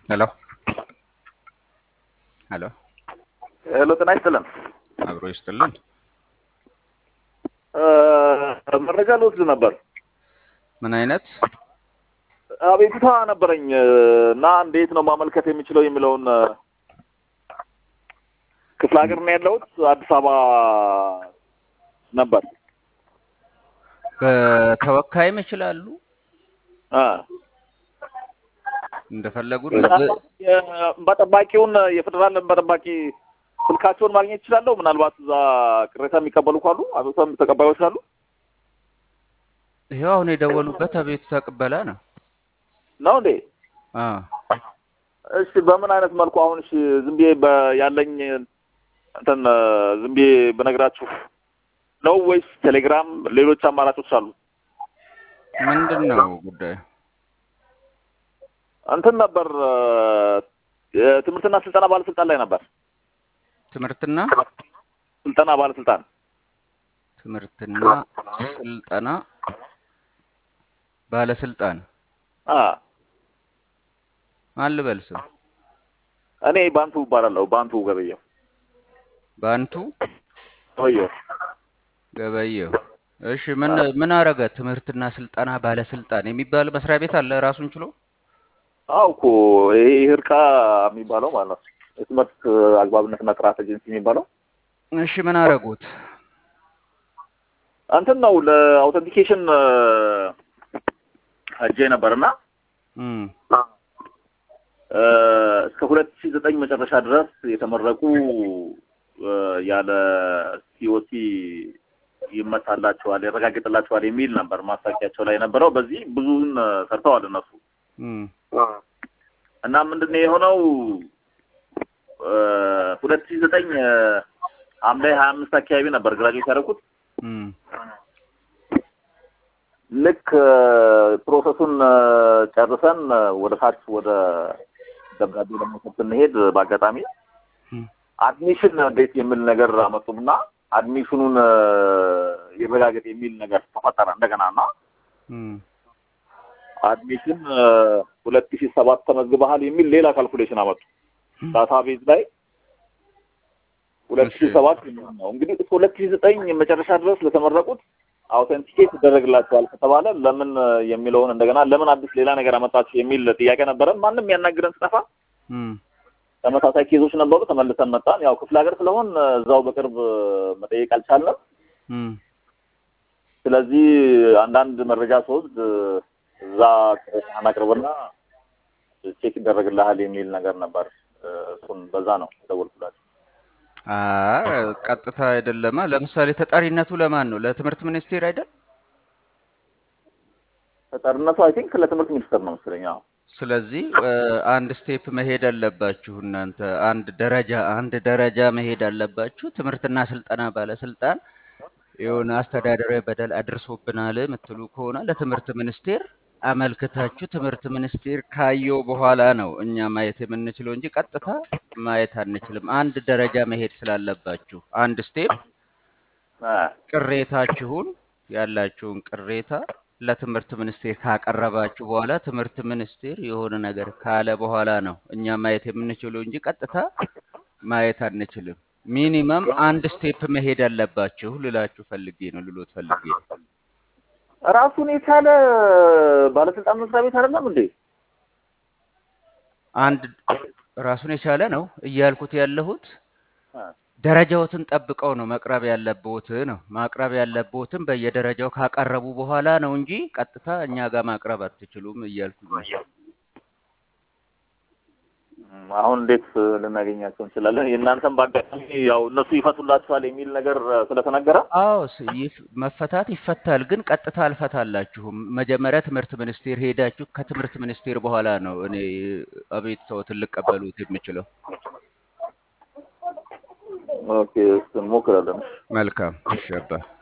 ሄሎ ሄሎ ሄሎ ጤና ይስጥልን። አብሮ ይስጥልን። መረጃ ልወስድ ነበር። ምን አይነት አቤቱታ ነበረኝ እና እንዴት ነው ማመልከት የሚችለው የሚለውን ክፍለ ሀገር ነው ያለሁት፣ አዲስ አበባ ነበር። በተወካይም ይችላሉ አ እንደፈለጉ በጠባቂውን የፌዴራል በጠባቂ ስልካቸውን ማግኘት ይችላለሁ። ምናልባት እዛ ቅሬታ የሚቀበሉ ካሉ አቤቱታ ተቀባዮች ካሉ ይኸው አሁን የደወሉበት አቤቱታ ቅበላ ነው። ነው እንዴ? አ እሺ፣ በምን አይነት መልኩ አሁን እሺ፣ ዝም ብዬ በ- ያለኝ እንትን ዝም ብዬ በነግራችሁ ነው ወይስ ቴሌግራም፣ ሌሎች አማራጮች አሉ? ምንድን ነው ጉዳዩ? እንትን ነበር የትምህርትና ስልጠና ባለስልጣን ላይ ነበር። ትምህርትና ስልጠና ባለስልጣን ትምህርትና ስልጠና ባለስልጣን አ ማን ልበል ስም? እኔ ባንቱ እባላለሁ። ባንቱ ገበየው ባንቱ ገበየው። ገበየው። እሺ ምን ምን አረገ? ትምህርትና ስልጠና ባለስልጣን የሚባል መስሪያ ቤት አለ ራሱን ችሎ? አዎ እኮ ይሄ ህርቃ የሚባለው ማለት ነው የትምህርት አግባብነትና ጥራት ኤጀንሲ የሚባለው እሺ ምን አረጉት? እንትን ነው ለአውተንቲኬሽን ሄጄ ነበርና እም እስከ ሁለት ሺህ ዘጠኝ መጨረሻ ድረስ የተመረቁ ያለ ሲኦሲ ይመታላቸዋል፣ ያረጋግጥላቸዋል የሚል ነበር ማስታወቂያቸው ላይ የነበረው። በዚህ ብዙውን ሰርተዋል እነሱ እም እና ምንድን ነው የሆነው ሁለት ሺህ ዘጠኝ ሐምሌ ሀያ አምስት አካባቢ ነበር ግራጁዌት ያደረኩት። እም ልክ ፕሮሰሱን ጨርሰን ወደ ታች ወደ ደብዳቤ ለመውሰድ ስንሄድ በአጋጣሚ እም አድሚሽን እንዴት የሚል ነገር አመጡና አድሚሽኑን ይረጋገጥ የሚል ነገር ተፈጠረ እንደገና እና እም አድሚሽን ሁለት ሺህ ሰባት ተመዝግበሃል የሚል ሌላ ካልኩሌሽን አመጡ ዳታቤዝ ላይ ሁለት ሺህ እሺ። ሰባት ነው እንግዲህ እስከ ሁለት ሺህ ዘጠኝ መጨረሻ ድረስ ለተመረቁት አውተንቲኬት ይደረግላቸዋል ከተባለ ለምን የሚለውን እንደገና ለምን አዲስ ሌላ ነገር አመጣችሁ የሚል ጥያቄ ነበረን። ማንም ያናግረን ስጠፋ እም ተመሳሳይ ኬዞች ነበሩ። ተመልሰን መጣን። ያው ክፍለ ሀገር ስለሆን እዛው በቅርብ መጠየቅ አልቻልንም። እም ስለዚህ አንዳንድ መረጃ ስወስድ እዛ ቅሬታህን አቅርብና ቼክ ይደረግልሃል የሚል ነገር ነበር። እሱን በዛ ነው የደወልኩላቸው። አ ቀጥታ አይደለማ። ለምሳሌ ተጠሪነቱ ለማን ነው? ለትምህርት ሚኒስቴር አይደል? ተጠርነቱ አይ ቲንክ ለትምህርት ሚኒስቴር ነው መሰለኝ። አዎ ስለዚህ እ አንድ ስቴፕ መሄድ አለባችሁ እናንተ አንድ ደረጃ አንድ ደረጃ መሄድ አለባችሁ። ትምህርትና ስልጠና ባለስልጣን የሆነ አስተዳደራዊ በደል አድርሶብናል የምትሉ ከሆነ ለትምህርት ሚኒስቴር አመልክታችሁ ትምህርት ሚኒስቴር ካየው በኋላ ነው እኛ ማየት የምንችለው እንጂ ቀጥታ ማየት አንችልም። አንድ ደረጃ መሄድ ስላለባችሁ አንድ ስቴፕ አ ቅሬታችሁን ያላችሁን ቅሬታ ለትምህርት ሚኒስቴር ካቀረባችሁ በኋላ ትምህርት ሚኒስቴር የሆነ ነገር ካለ በኋላ ነው እኛ ማየት የምንችለው እንጂ ቀጥታ ማየት አንችልም። ሚኒመም አንድ ስቴፕ መሄድ አለባችሁ ልላችሁ ፈልጌ ነው ልሎት ፈልጌ ነው። ራሱን የቻለ ባለስልጣን መስሪያ ቤት አይደለም እንዴ? አንድ ራሱን የቻለ ነው እያልኩት ያለሁት አ ደረጃዎትን ጠብቀው ነው መቅረብ ያለብዎት ነው ማቅረብ ያለብዎትን በየደረጃው ካቀረቡ በኋላ ነው እንጂ ቀጥታ እኛ ጋር ማቅረብ አትችሉም እያልኩኝ ነው። እም፣ አሁን እንዴት ልናገኛቸው እንችላለን? የእናንተም በአጋጣሚ ያው እነሱ ይፈቱላችኋል የሚል ነገር ስለተነገረ አዎ ስ- ይፍ- መፈታት ይፈታል፣ ግን ቀጥታ አልፈታላችሁም። መጀመሪያ ትምህርት ሚኒስቴር ሄዳችሁ ከትምህርት ሚኒስቴር በኋላ ነው እኔ አቤቱታዎትን ልቀበሉት የምችለው። ኦኬ፣ እሱን እንሞክራለን። መልካም እሺ አባ